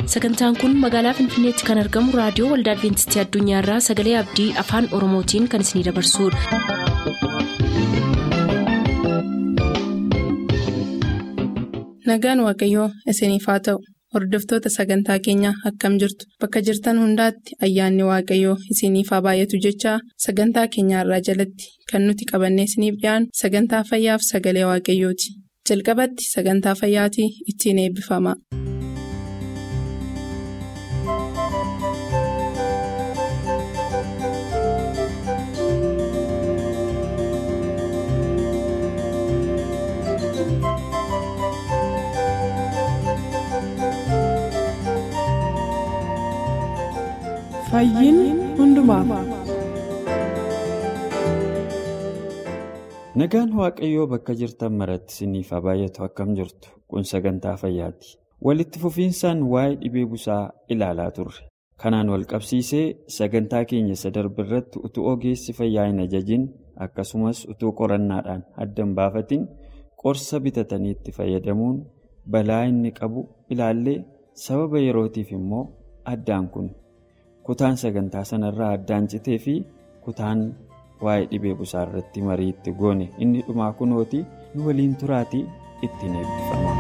sagantaan kun magaalaa finfinneetti kan argamu raadiyoo waldaa adventistii addunyaarraa sagalee abdii afaan oromootiin kan isinidabarsudha. nagaan waaqayyoo isiniif haa ta'u hordoftoota sagantaa keenyaa akkam jirtu bakka jirtan hundaatti ayyaanni waaqayyoo isiniif haa baay'atu jechaa sagantaa keenyaarraa jalatti kan nuti qabannee isiniif dhiyaanu sagantaa fayyaaf sagalee waaqayyooti jalqabatti sagantaa fayyaatii ittiin eebbifama. nagaan waaqayyoo bakka jirtan maratti isiniif haa baay'atu akkam jirtu kun sagantaa fayyaati walitti fufiinsaan waa'ee dhibee busaa ilaalaa turre kanaan wal qabsiisee sagantaa keenya isa darbe irratti utuu ogeessi fayyaa hin ajajin akkasumas utuu qorannaadhaan adda hin baafatin qorsa bitatanii itti fayyadamuun balaa inni qabu ilaallee sababa yerootiif immoo addaan kun. kutaan sagantaa sanarraa addaan citee fi kutaan waa'ee dhibee busaa irratti marii itti goone inni dhumaa kunooti nu waliin turaatii ittiin eebbifama.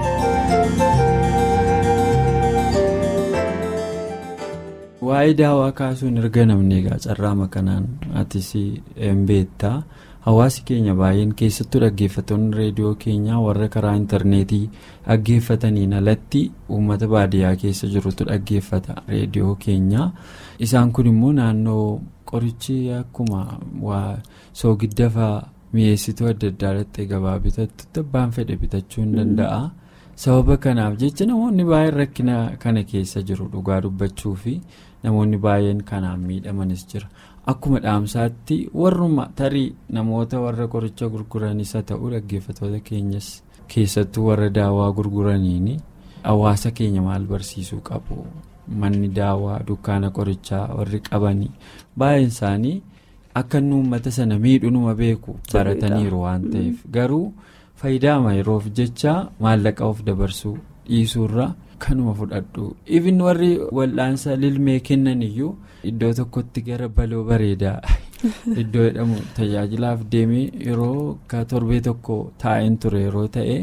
waa'ee daawaa kaasuun erga namni egaa carraama kanaan atis beektaa hawaasi keenya baay'een keessattuu dhaggeeffattoonni reediyoo keenyaa warra karaa intarneetii dhaggeeffataniin alatti uummata baadiyyaa keessa jirutu dhaggeeffata reediyoo keenyaa isaan kun immoo naannoo qorichi akkuma waa soogiddafa mi'eessituu adda addaa irratti gabaa bitattu abbaan fedhe bitachuu hin danda'a sababa kanaaf jecha namoonni baay'een rakkina kana keessa jiru dhugaa dubbachuu fi namoonni baay'een kanaan miidhamanis jira. akkuma dhaamsaatti warruma tarii namoota warra qoricha gurguranis haa ta'u dhaggeeffatoota keenyas keessattuu warra daawaa gurguraniin hawaasa keenya maal barsiisuu qabu manni daawaa dukkaana qorichaa warri qabanii baay'een isaanii akka inni uummata sana miidhunuma beeku barataniiru waan ta'eef garuu faayidaama yeroof jecha maallaqa of dabarsuu dhiisuurra. kanuma fudhadhu ifin warri wal'aansa lilmee kennan iyyuu iddoo tokkotti gara baloo bareedaa iddoo jedhamu tajaajilaaf deemee yeroo ka torbee tokko taa'een ture yeroo ta'e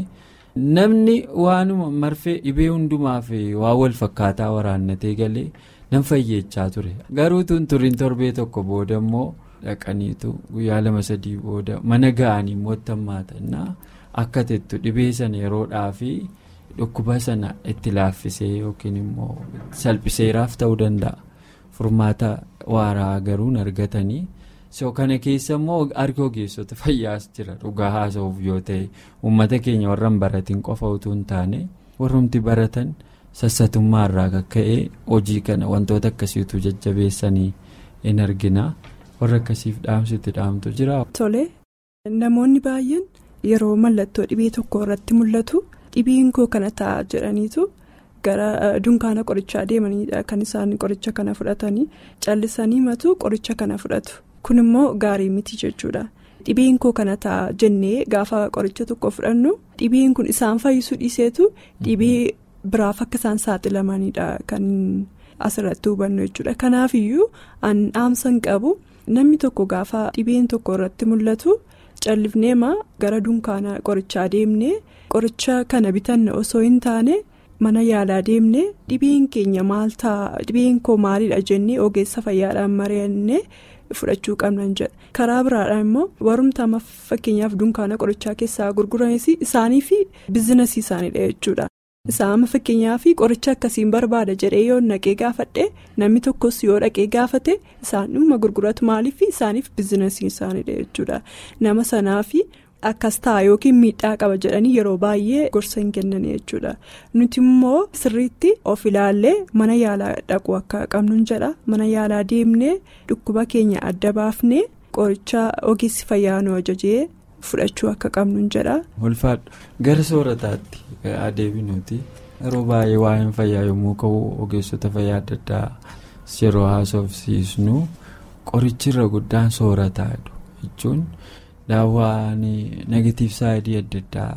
namni waanuma marfee dhibee hundumaaf waa wal fakkaataa waraannatee galee nan fayyeechaa ture garuu tun turiin torbee tokko booda immoo dhaqaniitu guyyaa lama sadii booda mana ga'anii mootummaatannaa akka tettu dhibee sana yeroodhaafi. dhukkuba sana itti laaffisee yookiin immoo salphiseeraaf ta'uu danda'a furmaata waaraa garuu argatanii so kana keessa immoo harki ogeessota fayyaas jira dhugaa haasa'uuf yoo ta'e uummata keenya warra hin baratiin qofa utuu hin taane warrumti baratan sassatummaa irraa kakka'ee hojii kana wantoota akkasiitu jajjabeessanii in argina warra akkasiif dhaamsitti dhaamtu jira. tole namoonni baay'een yeroo mallattoo dhibee tokko irratti mul'atu. dhibeen koo kana ta'a jedhaniitu gara dunkaana qorichaa deemaniidha kan isaan qoricha kana fudhatanii callisanii matu qoricha kana fudhatu kun immoo gaarii miti jechuudha dhibeen koo kana ta'a jennee gaafa qoricha tokko fudhannu dhibeen kun isaan fayyisuu dhiiseetu dhibee biraaf akka isaan saaxilamaniidha kan asirratti hubannu jechuudha kanaaf iyyuu an dhaamsan qabu namni tokko gaafa dhibeen tokko irratti mul'atu. callifneema gara dunkaana qorichaa deemne qoricha kana bitanna osoo hin taane mana yaalaa deemne dhibeen keenya maal ta'a dhibeen koo maalidha jennee ogeessa fayyaadhaan mari'annee fudhachuu qabnan jedha karaa biraadhaan immoo warumtaama fakkeenyaaf dunkaana qorichaa keessaa gurguranis isaanii fi biizinasii isaaniidha jechuudha. Isaan fakkeenyaaf qoricha akkasiin barbaada jedhee yoo naqee gaafadhe namni tokkos yoo dhaqee gaafate isaanuma gurguratu maaliif isaaniif biizinasii isaaniidha jechuudha nama sanaaf akkas ta'a yookiin miidhaa qaba jedhanii yeroo baay'ee gorsa hin kennan jechuudha nuti immoo sirriitti of ilaallee mana yaalaa dhaquu akka qabnu jedha mana yaalaa deemnee dhukkuba keenya adda baafnee qoricha ogeessi fayyaa nu ajajee. fudhachuu akka qabnu jedha. ulfaadhu gara soorataatti adeeminuuti yeroo baay'ee waa'een fayyaa yommuu ka'u ogeessota fayyaa adda addaa yeroo haasofsiisnu qorichirra guddaan soorataa jechuun daawwaan negatiif saayidii adda addaa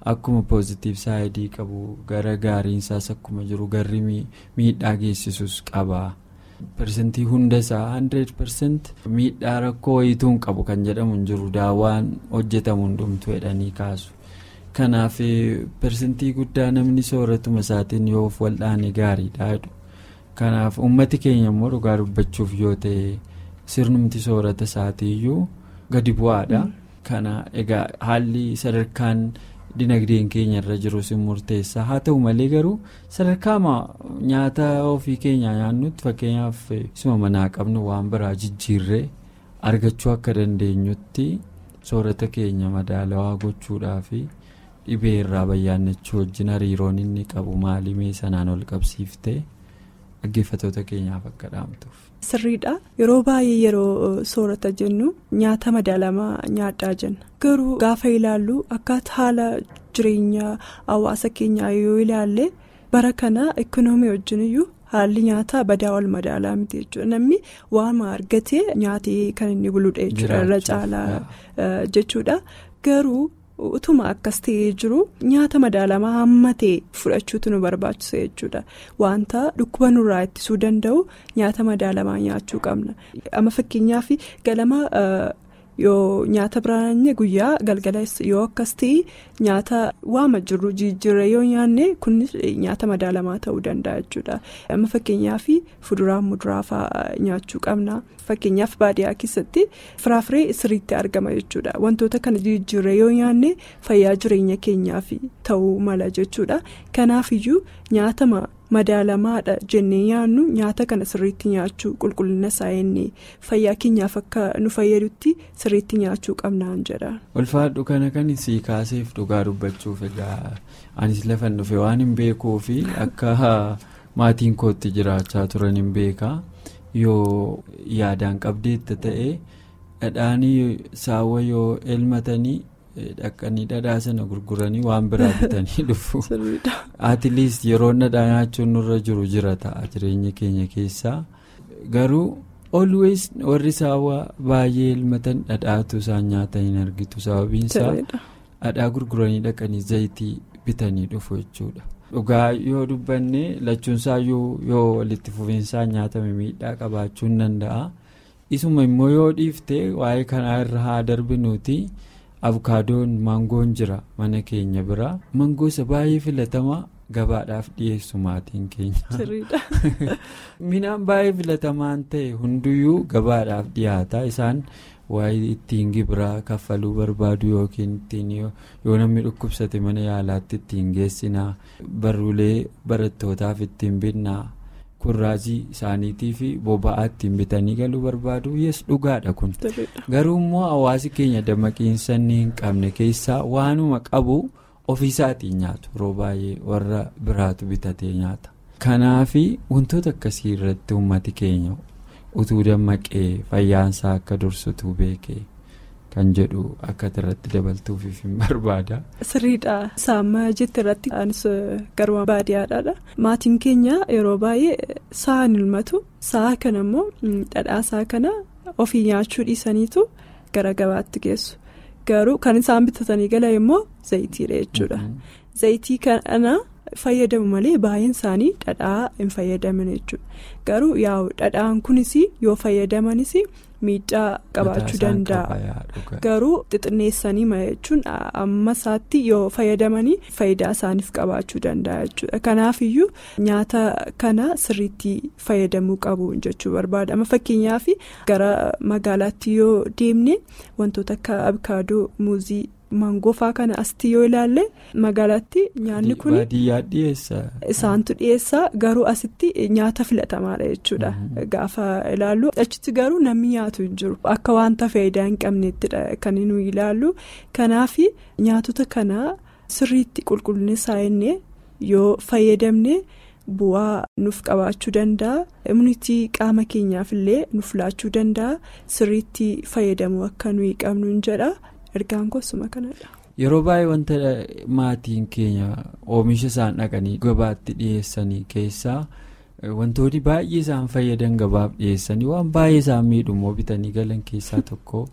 akkuma poozitiif saayidii qabu gara gaariinsaas akkuma jiru garri miidhaa geessisus qaba. Persentii hundasaa 100% miidhaa rakkoo wayituu hin qabu kan jedhamu hin jiru daawwaan hojjetamu hundumtuu jedhanii kaasu. Kanaaf persentii guddaa namni sooratuma isaatiin yoo of wal'aane gaariidha jedhu. Kanaaf uummati keenya immoo dhugaa dubbachuuf yoo ta'e sirnumti soorata isaatiiyyuu gadi bu'aadha. Kana egaa haalli sadarkaan dinagdeen keenya irra jirus murteessa haa ta'u malee garuu sadarkaa nyaata ofii keenya nyaannutti fakkeenyaaf isuma manaa qabnu waan biraa jijjiirree argachuu akka dandeenyutti soorata keenya madaalawaa gochuudhaafi dhibee irraa bayyaannachuu wajjin hariiroon inni qabu maalimee sanaan ol qabsiiftee dhaggeeffatoota keenyaaf akka dhaamtuuf. Sirriidha yeroo baay'ee yeroo soorata jennu nyaata madaalamaa nyaadhaa jenna garuu gaafa ilaallu akkaataa haala jireenya hawaasa keenyaa yoo ilaalle bara kana ikkonoomii wajjin iyyuu haalli nyaataa badaa wal madaalaa miti jechuudha namni waama argatee nyaatee kan inni buluudha jechuudha irra caalaa jechuudha garuu. utuma akkas ta'ee jiru nyaata madaalamaa hamma ta'e fudhachuutu nu barbaachisa jechuudha wanta dhukkuba nurraa ittisuu danda'u nyaata madaalamaa nyaachuu qabna amma fakkeenyaaf galama yoo nyaata biraan guyyaa galgala yoo akkas ta'e nyaata waama jirru jijjiirra yoo nyaanne kunis nyaata madaalamaa ta'uu danda'a jechuudha amma fakkeenyaaf fuduraa muduraa fa'aa nyaachuu qabna. fakkeenyaaf baadiyyaa keessatti firaafiree sirriitti argama jechuudha wantoota kana jijjiirra yoo nyaanne fayyaa jireenya keenyaaf ta'uu mala jechuudha kanaafiyyuu nyaatama madaalamaadha jennee nyaannu nyaata kana sirriitti nyaachuu qulqullina isaa ennee fayyaa keenyaaf akka nu fayyadutti sirriitti nyaachuu qabnaan jedha. ulfaadhu kana kan sii kaaseef dhugaa dubbachuuf egaa anis lafan dhufe waan hin beekuu fi akka maatiin kootti jiraachaa turan hin beekaa. yoo yaadaan qabdeetta ta'e dhadhaanii saawwa yoo elmatanii dhaqanii dhadhaa sana gurguranii waan biraa bitanii dhufu atiiliist yeroo dhadhaa nyaachuun nurra jiru jira ta'a jireenya keenya keessaa garuu always warri saawwa baay'ee elmatan dhadhaatu isaan nyaatan hin argitu sababiinsaa dhadhaa gurguranii dhaqanii zayitii bitanii dhufu jechuudha. dhugaa yoo dubbanne lachuunsaa yoo walitti fufiinsaan nyaatame miidhaa qabaachuun danda'a isuma immoo yoo dhiifte waa'ee kanaa irra haa darbinuuti avukaadoon maangoon jira mana keenya bira mangoosa baay'ee filatamaa gabaadhaaf dhiyeessu maatiin keenya midhaan baay'ee filatamaan ta'e hunduyyuu gabaadhaaf dhiyaata isaan. waa'ee ittiin gibiraa kaffaluu barbaadu yookiin ittiin yoo namni dhukkubsate mana yaalaatti ittiin geessinaa barruulee barattootaaf ittiin binnaa kurraazii isaaniitii fi boba'aa ittiin bitanii galuu barbaadu yes dhugaadha kun garuu immoo hawaasi keenya dammaqiinsa inni hin qabne keessaa waanuma qabu ofiisaatiin nyaatu yeroo baay'ee warra biraatu bitatee nyaata kanaafi wantoota akkasii irratti uummati keenya. utuu dammaqee fayyaansaa akka dursutuu beekee kan jedhu akka irratti dabaltuufiif hin barbaada. sirriidha saamma jette irratti anis garuma baadiyyaadha maatiin keenya yeroo baay'ee sa'a hin ilmatu sa'a kana immoo dhadhaa sa'a kana ofii nyaachuu dhiisaniitu gara gabaatti geessu garuu kan isaan bitatanii galan immoo zayitiidha jechuudha zayitii kana. fayyadamu malee baay'een isaanii dhadhaa hin fayyadaman jechuudha garuu yaa'u dhadhaan kunis yoo fayyadamanis miidhaa qabaachuu danda'a garuu xixinneessanii jechuun amma isaatti yoo fayyadamanii faayidaa isaaniif qabaachuu danda'a jechuudha kanaafiyyuu nyaata kana sirriitti fayyadamuu qabu jechuu barbaada amma fakkeenyaaf gara magaalaatti yoo deemne wantoota akka abikaadoo muuzii. Maangoo kana asti yoo ilaalle magaalaatti nyaanni kun isaantu dhiyeessa garuu asitti nyaata filatamaadha jechuudha gaafa ilaallu achitti garuu namni nyaatu hin jiru akka wanta faayidaa hin qabneettidha kan nuyi ilaallu kanaaf nyaatota kana sirriitti qulqullina isaa inni yoo fayyadamne bu'aa nuuf qabaachuu danda'a immunitii qaama keenyaaf illee nuuf laachuu danda'a sirriitti fayyadamuu akka nuyi qabnu hin jedha. ergaan gosuma kanadha. yeroo baay'ee wanta maatiin keenya oomisha isaan dhaqanii gabaatti dhiyeessanii keessaa wantoonni baay'ee isaan fayyadan gabaaf dhiyeessanii waan baay'ee isaan miidhumoo bitanii galan keessaa tokko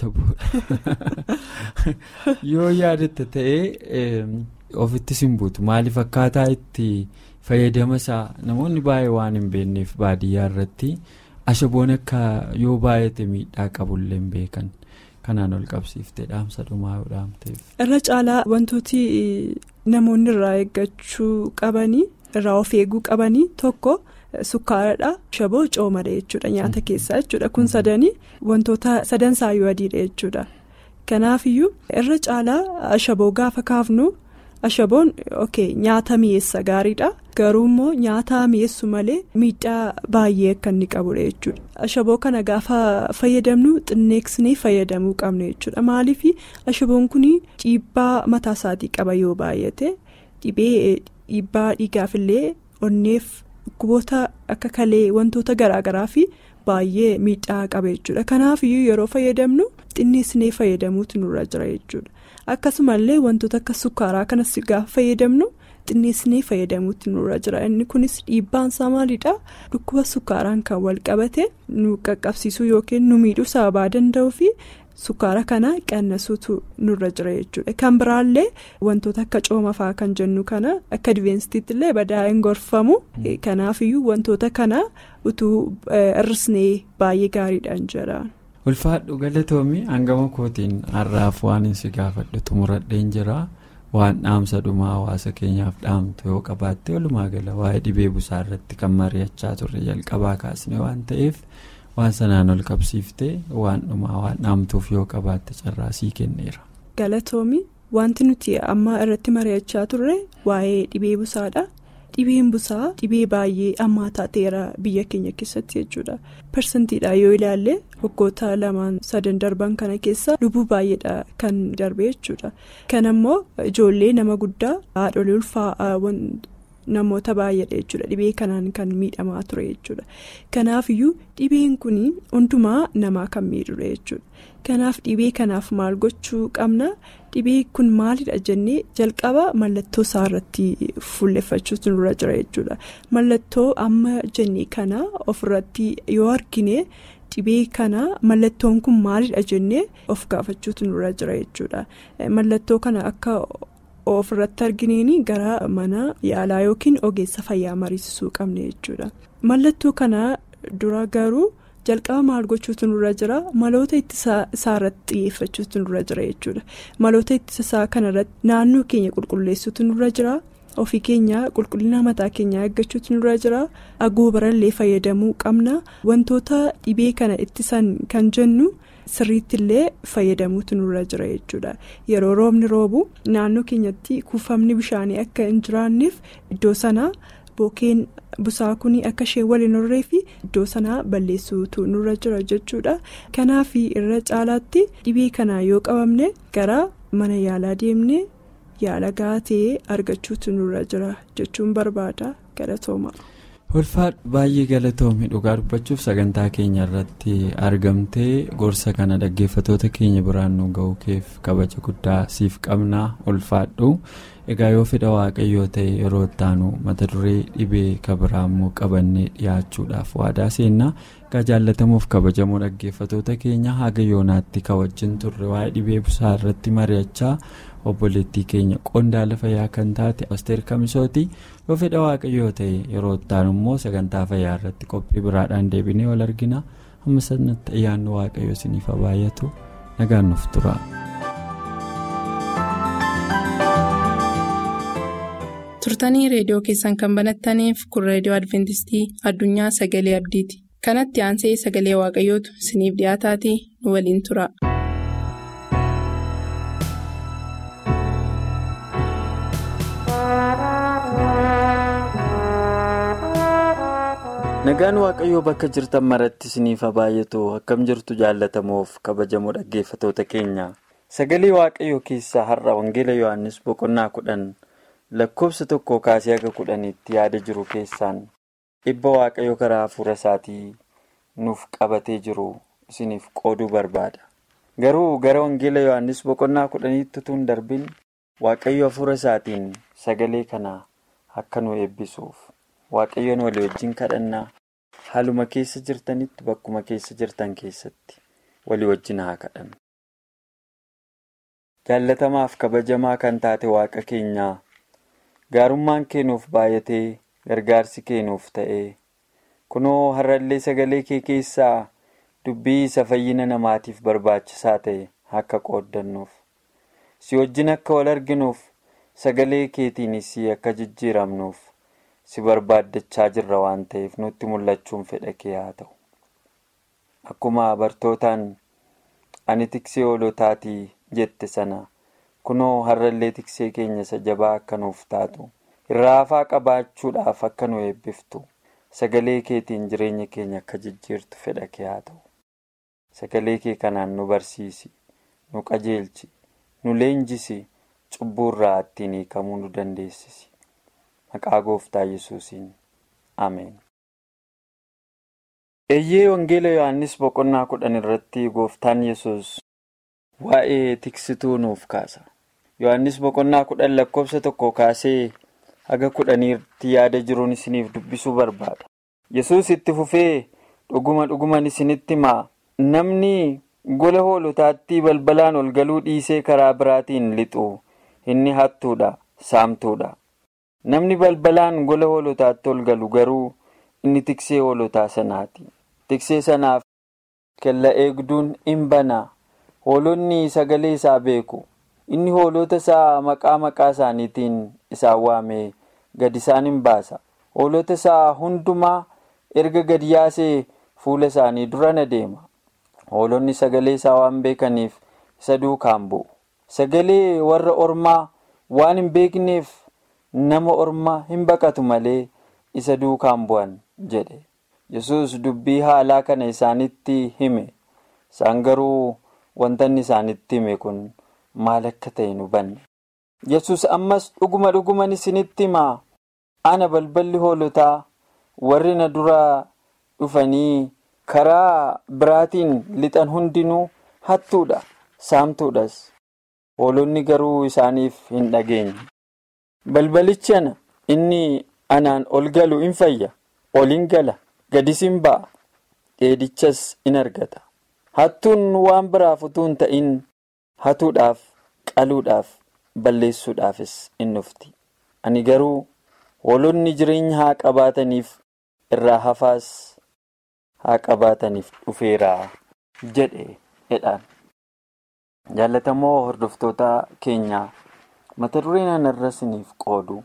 ashaboodha yoo yaadatta ta'ee ofitti simbuutu maaliif akkaataa itti fayyadama isaa namoonni baay'ee waan hin beekneef baadiyyaa irratti ashaboon akka yoo baay'ate miidhaa qabullee hin beekan. kanaan ol qabsiiftee dhaamsa dhumaa yoo dhaamteef. irra caalaa wantooti namoonni irraa eeggachuu qabanii irraa of eeguu qabanii tokko sukkaaradha ashaboo coomadha jechuudha nyaata keessaa jechuudha kun sadanii wantoota sadan saayyuu adiidha jechuudha kanaafiyyuu irra caalaa ashaboo gaafa kaafnu ashaboon ok nyaata mi'eessa gaariidha garuu immoo nyaata mi'eessu malee miidhaa baay'ee akka inni qabudha jechuudha ashaboo kana gaafa fayyadamnu xinneeksnee fayyadamuu qabna jechuudha maaliif ashaboon kun dhiibbaa mataa isaatii qaba yoo baay'ate dhibee dhiibbaa dhiigaafillee onneef dhukkuboota akka kalee wantoota garaagaraa fi baay'ee miidhaa qaba jechuudha kanaafiyyuu yeroo fayyadamnu xinneesnee fayyadamuutu nurra jira jechuudha. akkasumallee wantoota akka sukkaaraa kanas gaafa fayyadamnu xinneesnee fayyadamuutti nurra jira inni kunis dhiibbaan isaa maalidha dhukkuba sukkaaraan kan wal qabate nu qaqqabsiisuu yookiin nu miidhuu sababaa danda'uu fi sukkaara kana qannasuutu nurra jira jechuudha kan biraallee wantoota akka coomafaa kan jennu kana akka diveensitiitti illee badaa hin gorfamu kanaafiyyuu wantoota kana utuu hir'isnee baay'ee gaariidhaan jira. ulfaadhu galatoomii hangama kootiin har'aaf waan si gaafadhu xumuradheen jira waan dhaamsa dhumaa hawaasa keenyaaf dhaamtu yoo qabaatte walumaa gala waa'ee dhibee busaa irratti kan mari'achaa turre jalqabaa kaasne waan ta'eef waan sanaan ol qabsiifte waan dhumaa waan dhaamtuuf yoo qabaatte carraa sii kenneera. galatoomii wanti nuti amma irratti mari'achaa turre waa'ee dhibee busaadha. dhibeen busaa dhibee baay'ee ammaa taateera biyya keenya keessatti jechuudha parsantiidha yoo ilaalle waggoota lamaan sadan darban kana keessa lubbuu baay'eedha kan darbe jechuudha kan ammoo ijoollee nama guddaa haadholii ulfaa namoota baay'eedha jechuudha dhibee kanaan kan miidhamaa ture jechuudha kanaafiyyuu dhibeen kun hundumaa namaa kan miidhudha jechuudha kanaaf dhibee kanaaf maal gochuu qabna. dhibee kun maalidha jennee jalqaba mallattoo isaa irratti fuulleffachuutu nurra jira jechuudha mallattoo amma jennee kana ofirratti yoo argine dhibee kana mallattoon kun maalidha jennee of gaafachuutu nurra jira jechuudha mallattoo kana akka ofirratti argineen gara mana yaalaa yookiin ogeessa fayyaa mariisisuu qabne jechuudha mallattoo kana dura garuu. jalqaba maal gochuutu nurra jira maloota ittisa isaa irratti xiyyeeffachuutu nurra jira jechuudha maloota ittisa isaa kanarratti naannoo keenya qulqulleessuutu nurra jira ofii keenya qulqullina mataa keenyaa eeggachuutu nurra jira agoobarallee fayyadamuu qabna wantoota dhibee kana ittisan kan jennu sirriittillee fayyadamuutu nurra jira jechuudha yeroo roobni roobu naannoo keenyatti kuufamni bishaanii akka hin jiraanneef iddoo sana. bookeen busaa kun akka ishee waliin horree fi iddoo sanaa balleessuutu nurra jira jechuudha kanaaf irra caalaatti dhibee kanaa yoo qabamne gara mana yaalaa deemne yaala gahaa ta'ee argachuutu nurra jira jechuun barbaada galatooma. ulfaadhu baay'ee galatoomii dhugaa dubbachuuf sagantaa keenya irratti argamtee gorsa kana dhaggeeffatoota keenya biraan nu ga'uu keef kabaja guddaa siif qabnaa ulfaadhu. egaa yoo fedha waaqayyoo ta'e yeroo ittaanu mata duree dhibee kabiraa immoo qabannee dhiyaachuudhaaf waadaa seennaa egaa jaallatamuuf kabajamoo dhaggeeffatoota keenya haga yoonaatti kawajjin turre waa'ee dhibee busaa irratti mari'achaa obboleettii keenya qondaala fayyaa kan taate asteer kamisooti yoo fedha waaqayyoo ta'e yeroo ittaanu immoo sagantaa fayyaa irratti qophii biraadhaan deebinee wal argina amma sanatti ayyaanni waaqayyoo isiniif baay'atu nagaan nuuf tura. turtanii reediyoo keessan kan banattaniif kun reediyoo adventistii addunyaa sagalee abdiiti kanatti aansee sagalee waaqayyootu isiniif dhiyaataatii nu waliin tura. nagaan waaqayyoo bakka jirtan maratti isiniif baay'atu akkam jirtu jaalatamuuf kabajamoo dhaggeeffatoota keenya sagalee waaqayyoo keessaa har'a wangeela yohannis boqonnaa kudhan. lakkoofsa tokko kaasee haga kudhaniitti yaada jiru keessaan dhibba waaqayyo karaa hafuura isaatii nuuf qabatee jiru isiniif qooduu barbaada garuu gara wangeela yohannis boqonnaa kudhaniitti utuu hin darbin waaqayyo hafuura isaatiin sagalee kana akka nu eebbisuuf waaqayyoon walii wajjin kadhannaa haaluma keessa jirtanitti bakkuma keessa jirtan keessatti walii wajjin haa kadhannu. jaallatamaaf kabajamaa kan taate waaqa keenyaa gaarummaan keenuuf baay'atee gargaarsi keenuuf ta'ee kunoo har'allee sagalee kee keessaa dubbii isa fayyina namaatiif barbaachisaa ta'e akka qooddannuuf si wajjin akka wal arginuuf sagalee keetiinis akka jijjiiramnuuf si barbaaddachaa jirra waan ta'eef nutti mul'achuun fedha kee haa ta'u akkuma bartootaan ani tiksee hoolotaatii jette sana kunoo har'allee tiksee keenya isa jabaa akka nuuf taatu irraa hafaa qabaachuudhaaf akka nu eebbiftu sagalee keetiin jireenya keenya akka jijjiirtu fedha kee haa ta'u sagalee kee kanaan nu barsiisi nu qajeelchi nu leenjisi cubbuurraa ittiin hiikamuu nu dandeessisi maqaa gooftaa yesuusiin ameen. eeyyee wangeela yohannis boqonnaa kudhan irratti gooftaan yesus waa'ee tiksituu nuuf kaasa yohannis boqonnaa kudhan lakkoofsa tokko kaasee haga kudhaniitti yaada jiruun isiniif dubbisuu barbaada yesus itti fufee dhuguma dhuguman isinitti himaa namni gola hoolotaatti balbalaan ol galuu dhiisee karaa biraatiin lixu inni hattuudha saamtuudha namni balbalaan gola hoolotaatti ol galu garuu inni tiksee hoolotaa sanaati tiksee sanaaf kella eegduun in banaa hoolonni sagalee isaa beeku inni hoolota isaa maqaa maqaa isaaniitiin isaan waamee gad isaan hin baasa hoolota isaa hundumaa erga gad yaasee fuula isaanii dura na deema hoolonni sagalee isaa waan beekaniif isa duukaan bu'u sagalee warra ormaa waan hin beekneef nama ormaa hin baqatu malee isa duukaan bu'an jedhe yesus dubbii haalaa kana isaanitti hime isaan garuu wanta inni isaanitti hime kun maal akka ta'e hin hubanne yesus ammas dhuguma dhuguman isinitti himaa ana balballi hoolotaa warri na duraa dhufanii karaa biraatiin lixan hundinuu hattuudha saamtuudhas hoolonni garuu isaaniif hin dhageenye balbalichi ana inni anaan ol galu in fayya ol in gala gadis in ba'a dheedichas in argata hattuun waan biraaf utuu hin ta'in hatuudhaaf qaluudhaaf balleessuudhaafis in dhufti ani garuu hoolonni jireenya haa qabaataniif irraa hafaas haa qabaataniif dhufeeraa jedhe jedhaan jaallatamoo hordoftoota keenyaa mata dureen anarra isiniif qoodu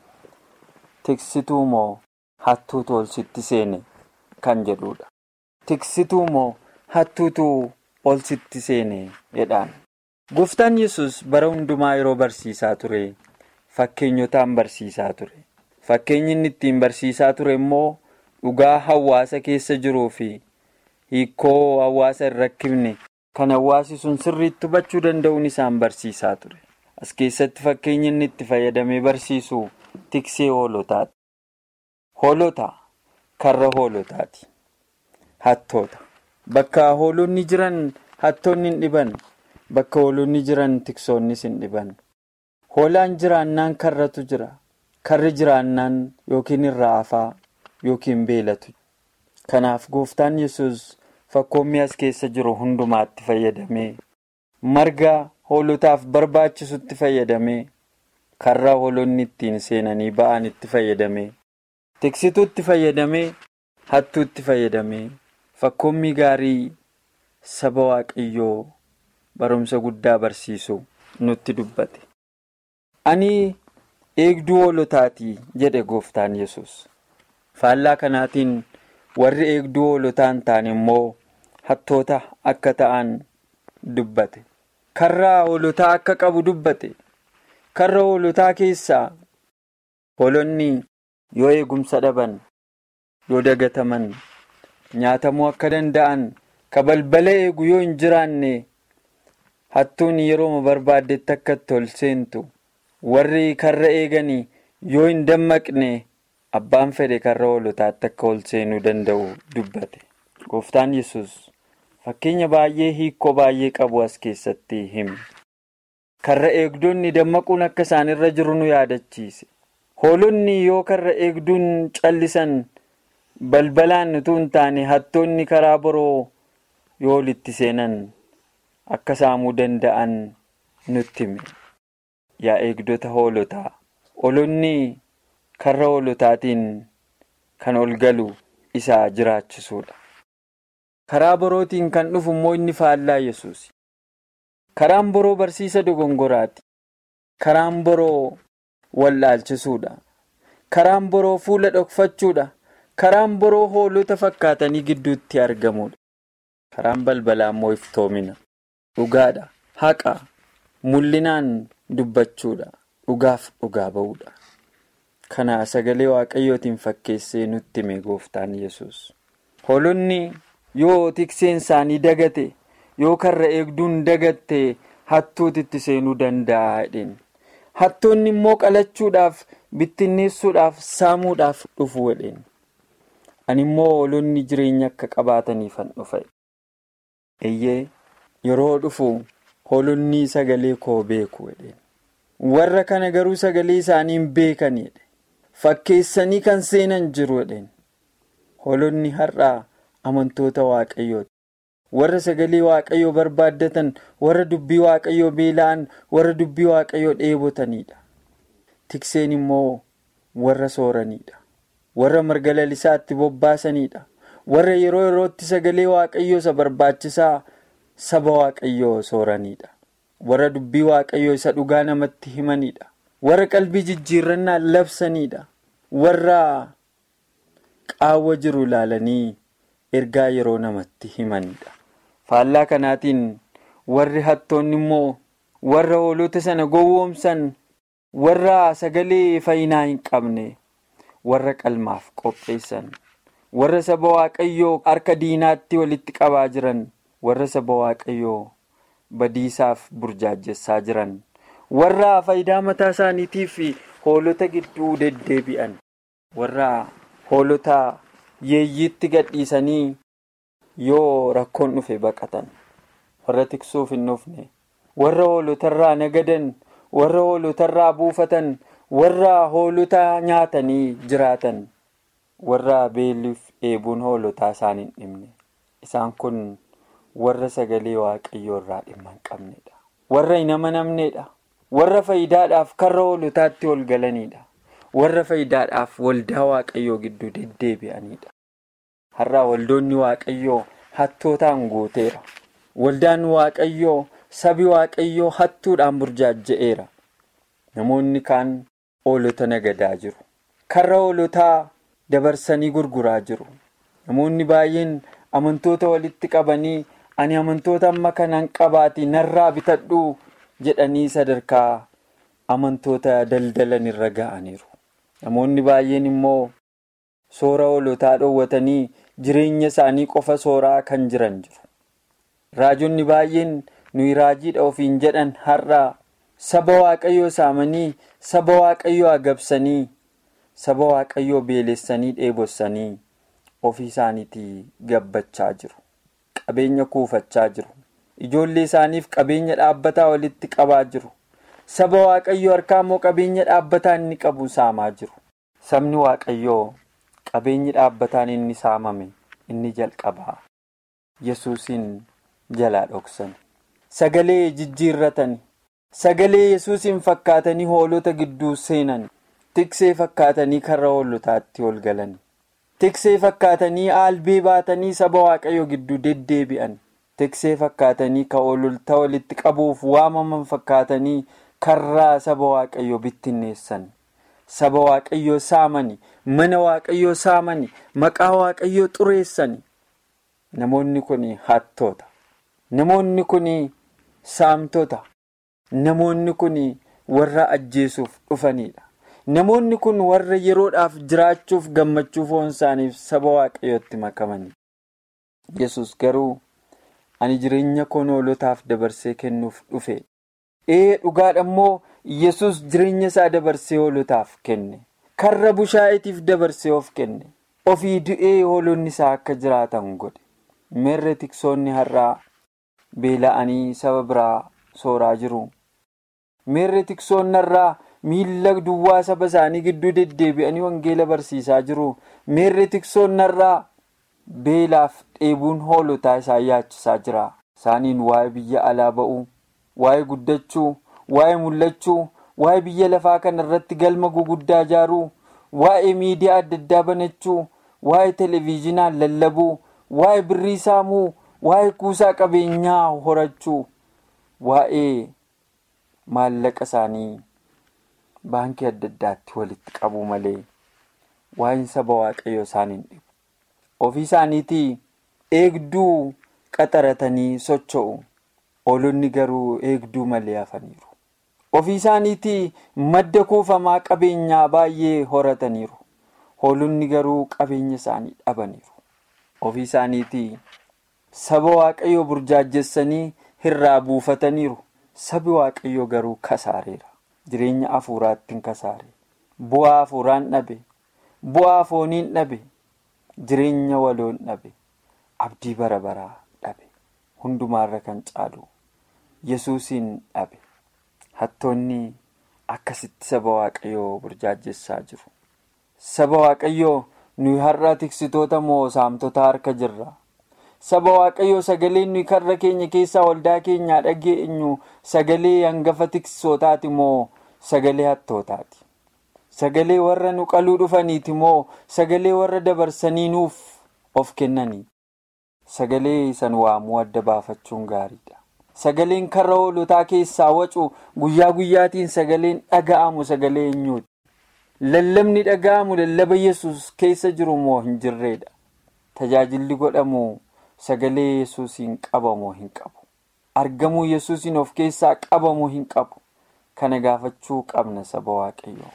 tiksituu moo hattuutu ol sitti seene kan jedhudha tiksituu moo hattuutu ol sitti seene jedhaan gooftaan yesus bara hundumaa yeroo barsiisaa ture fakkeenyotaan barsiisaa ture fakkeenyi inni ittiin barsiisaa ture immoo dhugaa hawaasa keessa jiruu fi hiikoo hawaasa hin rakkifne kan hawaasi sun sirriitti hubachuu danda'uun isaan barsiisaa ture as keessatti fakkeenyi inni itti fayyadamee barsiisu tiksee hoolotaati hoolota karra hoolotaati hattoota bakka hoolonni jiran hattoonni hin dhiban bakka hoolonni jiran tiksoonnis hin dhiban hoolaan jiraannaan karratu jira karri jiraannaan yookiin irraa hafaa yookiin beelatu kanaaf gooftaan yesus fakkoommii as keessa jiru hundumaatti fayyadamee marga hoolotaaf barbaachisutti fayyadamee karra hoolonni ittiin seenanii ba'an itti fayyadamee tiksituutti fayyadamee hattuutti fayyadamee fakkoommii gaarii saba waaqayyoo barumsa guddaa barsiisu nutti dubbate. ani eegduu hoolotaatii jedhe gooftaan yesus faallaa kanaatiin warri eegduu hoolotaan ta'an immoo hattoota akka ta'an dubbate karra hoolotaa akka qabu dubbate karra hoolotaa keessaa hoolonni yoo eegumsa dhaban yoo dagataman nyaatamuu akka danda'an ka balbala eegu yoo hin jiraanne hattuun yeroo barbaaddetti akka itti ol seentu warri karra eeganii yoo hin dammaqne abbaan fedhe karra hoolotaatti akka ol seenuu danda'u dubbate gooftaan yesus fakkeenya baay'ee hiikoo baay'ee qabu as keessatti hime karra eegdonni dammaquun akka isaanirra jiru nu yaadachiise hoolonni yoo karra eegduun callisan balbalaan utuu hin taane hattoonni karaa boroo yoo walitti seenan akka saamuu danda'an nutti hime yaa eegdota hoolotaa hoolonni karra hoolotaatiin kan ol galu isaa jiraachisuudha. karaa borootiin kan dhufu immoo inni faallaa yesuus karaan boroo barsiisa dogongoraati karaan boroo wallaalchisuudha karaan boroo fuula dhokfachuudha karaan boroo hoolota fakkaatanii gidduutti argamuudha karaan balbalaa immoo iftoomina dhugaadha haqa mul'inaan dubbachuudha dhugaaf dhugaa ba'uudha kana sagalee waaqayyootiin fakkeessee nutti hime gooftaan yesus hoolonni. yoo tikseen isaanii dagate yoo karra eegduun dagatte hattuutitti seenuu danda'a jedheen hattoonni immoo qalachuudhaaf bittinneessuudhaaf saamuudhaaf dhufu jedheen ani immoo hoolonni jireenya akka qabaataniifan dhufe eeyyee yeroo dhufu hoolonni sagalee koo beeku jedheen warra kana garuu sagalee isaanii hin beekan jedhe fakkeessanii kan seenan jiru jedheen hoolonni har'aa. amantoota waaqayyooti warra sagalee waaqayyoo barbaaddatan warra dubbii waaqayyoo beela'an warra dubbii waaqayyoo dheebotanidha tikseen immoo warra sooranidha warra marga lalisaatti bobbaasanidha warra yeroo yerootti sagalee waaqayyoo isa barbaachisaa saba waaqayyoo sooranidha warra dubbii waaqayyoo isa dhugaa namatti himanidha warra qalbii jijjiirrannaan labsanidha warra qaawwa jiru ilaalanii. ergaa yeroo namatti himanidha faallaa kanaatiin warri hattoonni immoo warra hoolota sana gowwoomsan warra sagalee fayyinaa hin qabne warra qalmaaf qopheessan warra saba waaqayyoo harka diinaatti walitti qabaa jiran warra saba waaqayyoo badiisaaf burjaajessaa jiran warra faayidaa mataa isaaniitiif hoolota gidduu deddeebi'an warra hoolota. yeeyyiitti gadhiisanii yoo rakkoon dhufe baqatan warra tiksuuf hin dhufne warra hoolotarraa nagadan warra hoolotarraa buufatan warra hoolota nyaatanii jiraatan warra beelliif dheebuun hoolotaa isaan hin dhimne isaan kun warra sagalee waaqayyoo irraa dhimma hin qabnedha warra hin amanamnedha warra faayidaadhaaf karra hoolotaatti ol galanidha. warra faayidaadhaaf waldaa waaqayyoo gidduu deddeebi'anidha. Har'aa waldoonni waaqayyoo hattootaan guuteera. Waldaan waaqayyoo sabi waaqayyoo hattuudhaan burjaaja'eera. Namoonni kaan hoolota nagadaa jiru. Karra hoolotaa dabarsanii gurguraa jiru. Namoonni baay'een amantoota walitti qabanii ani amantoota amma kanan qabaati narraa bitadhu jedhanii sadarkaa amantoota daldalan irra ga'aniiru. Namoonni baay'een immoo soora hoolotaa dhoowwatanii jireenya isaanii qofa sooraa kan jiran jiru. Raajonni baay'een nuyi raajiidha ofiin jedhan har'a saba waaqayyoo saamanii saba waaqayyoo agabsanii saba waaqayyoo beelessanii dheebossanii ofii isaaniitii gabbachaa jiru. Qabeenya kuufachaa jiru. Ijoollee isaaniif qabeenya dhaabbataa walitti qabaa jiru. Saba waaqayyoo harkaa immoo qabeenya dhaabbataa inni qabu saamaa jiru. Sabni waaqayyoo qabeenyi dhaabbataan inni saamame inni jalqabaa. Yesuusin jalaa dhoksan. Sagalee jijjiirratan. Sagalee Yesuusin fakkaatanii hoolota gidduu seenan. Tiksee fakkaatanii karra hoolotaatti ol galan. Tiksee fakkaatanii aalbee baatanii saba waaqayyoo gidduu deddeebi'an. Tiksee fakkaatanii ka hoolota walitti qabuuf waamaman fakkaatanii karraa saba waaqayyoo bittinneessan. Saba waaqayyoo saamani. Mana waaqayyoo saamani. Maqaa waaqayyoo xureessani. Namoonni kun hattoota. Namoonni kun saamtota. Namoonni kun warra ajjeesuuf dhufanidha. Namoonni kun warra yeroodhaaf jiraachuuf gammachuu foon isaaniif saba waaqayyootti makamani. Yesus garuu ani jireenya koo hoolotaaf dabarsee kennuuf dhufe. Ee dhugaadha immoo Yesus jireenya isaa dabarsee hoolotaaf kenne. Karra bushaayeetiif dabarsee of kenne. Ofii du'ee hoolonni isaa akka jiraatan godhe. Meerre tiksoonni har'aa beela'anii saba biraa sooraa jiru. Meerre tiksoonni har'aa miila duwwaa saba isaanii gidduu deddeebi'anii wangeela barsiisaa jiru miirri tiksoon narraa beelaaf dheebuun hoolotaa isaan yaachisaa jira isaaniin waa'ee biyya alaa ba'uu waa'ee guddachuu waa'ee mul'achuu waa'ee biyya lafaa kana irratti galma guguddaa ijaaruu waa'ee miidiyaa adda addaa banachuu waa'ee televezyiinaan lallabuu waa'ee birrii saamuu waa'ee kuusaa qabeenyaa horachuu waa'ee maallaqa isaanii baankii adda addaatti walitti qabuu malee waa'een saba waaqayyoo isaaniin dhibu ofii isaaniitii eegduu qaxaratanii socho'u hoolonni garuu eegduu malee hafaniiru ofii isaaniitii madda kuufamaa qabeenyaa baay'ee horataniiru hoolonni garuu qabeenya isaanii dhabaniiru ofii isaaniitii saba waaqayyoo burjaajessanii hirraa buufataniiru sabi waaqayyoo garuu kasaareera jireenya hafuuraatti hin kasaare bu'aa hafuuraan dhabe bu'aa fooniin dhabe jireenya waloon dhabe abdii bara baraa dhabe hundumaarra kan caalu yesuusiin dhabe hattoonni akkasitti saba waaqayyoo burjaajessaa jiru saba waaqayyoo nuyi har'a tiksitoota moo saamtota harka jirra. saba waaqayyoo sagalee nuyi karra keenya keessaa waldaa keenyaa dhageenyu sagalee hangafa tiksootaati moo sagalee hattootaati sagalee warra nu qaluu dhufaniiti moo sagalee warra dabarsanii nuuf of kennanii sagalee san waamuu adda baafachuun gaariidha sagaleen karra hoolotaa keessaa wacu guyyaa guyyaatiin sagaleen dhaga'amu sagalee eenyuuti lallabni dhaga'amu lallaba yesus keessa jiru moo hin jirreedha tajaajilli godhamu. Sagalee yesuusiin qabamoo hin qabu argamuu yesuusiin of keessaa qabamoo hin qabu kana gaafachuu qabna saba waaqayyoo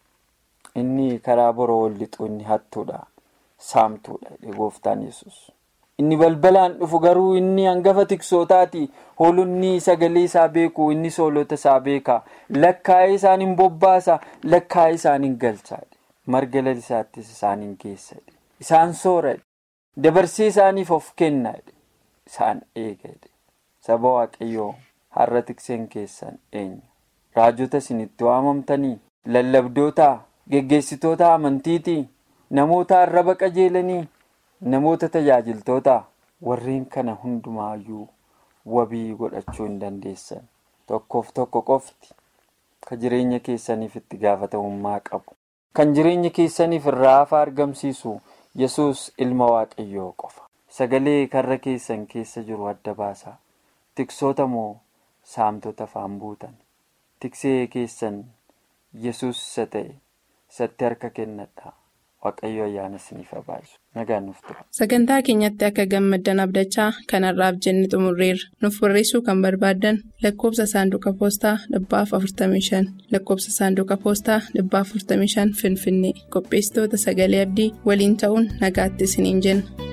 inni karaa boroo wal lixuu inni hattuudha saamtuudha gooftaan yesus inni balbalaan dhufu garuu inni hangafa tiksootaati hoolonni sagalee isaa beeku inni soolota isaa beeka lakkaa'ee isaan hin bobbaasa lakkaa'ee isaan hin galchaadhe marga lalisaattis isaan hin geessadhe isaan sooradhe. dabarsee isaaniif of kenna isaan eega saba waaqayyoo har'a tikseen keessan eenyu raajota isinitti waamamtanii lallabdoota geggeessitoota amantiitii namoota arraba qajeelanii namoota tajaajiltoota warreen kana hundumaayyuu wabii godhachuu hin dandeessan tokkoof tokko qofti kan jireenya keessaniif itti gaafatamummaa qabu kan jireenya keessaniif irraa hafa argamsiisu. yesus ilma waaqayyoo qofa sagalee karra keessan keessa jiru adda baasaa tiksoota moo saamtota afaan buutan tiksee keessan yesus isa ta'e isatti harka kennadha waaqayyo ayyaana isiniif baay'isu nagaan nuuf tura. sagantaa keenyatti akka gammaddan abdachaa kanarraaf jenne xumurreerra nuuf barreessuu kan barbaaddan lakkoofsa saanduqa poostaa dhibbaaf 45 lakkoofsa saanduqa poostaa dhibbaaf 45 finfinnee qopheessitoota sagalee abdii waliin ta'uun nagaatti isiniin jenna.